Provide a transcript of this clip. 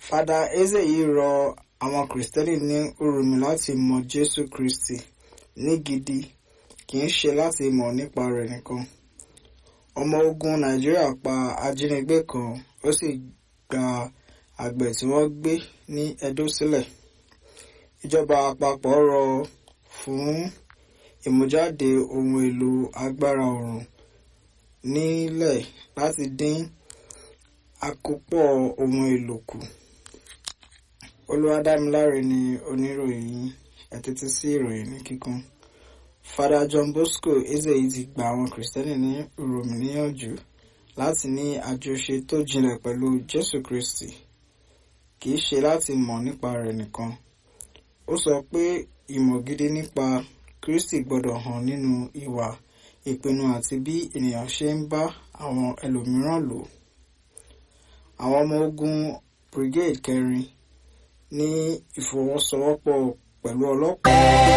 fada eze yìí rọ àwọn kìrìsìtẹ́nì ní Uromi láti mọ Jésù Kristi ní gidi kì í ṣe láti mọ̀ nípa rẹ̀ nìkan ọmọ ogun Nàìjíríà pa ajínigbé kan ó sì gba àgbẹ̀ tí wọ́n gbé ní Edo sílẹ̀ ìjọba àpapọ̀ rọ fún ìmújáde ohun èlò agbára oòrùn nílẹ̀ láti dín àkópọ̀ ohun èlò kù Olúwadámiláre ni oníròyìn ẹ tẹ́tí sí ìròyìn ní kíkún Fada John Bosco Ezeyi ti gba àwọn kìrìsìtẹ́nì ní Uromi níyànjú láti ní àjọṣe tó jinlẹ̀ pẹ̀lú Jésù Kristi kì í ṣe láti mọ̀ nípa rẹ̀ nìkan ó sọ pé ìmọ̀ gidi nípa Kristi gbọ́dọ̀ hàn nínú ìwà ìpinnu àti bí ènìyàn ṣe ń bá àwọn ẹlòmíràn lò àwọn ọmọ ogun brigade kẹrin ní ìfọwọ́sowọ́pọ̀ pẹ̀lú ọlọ́pàá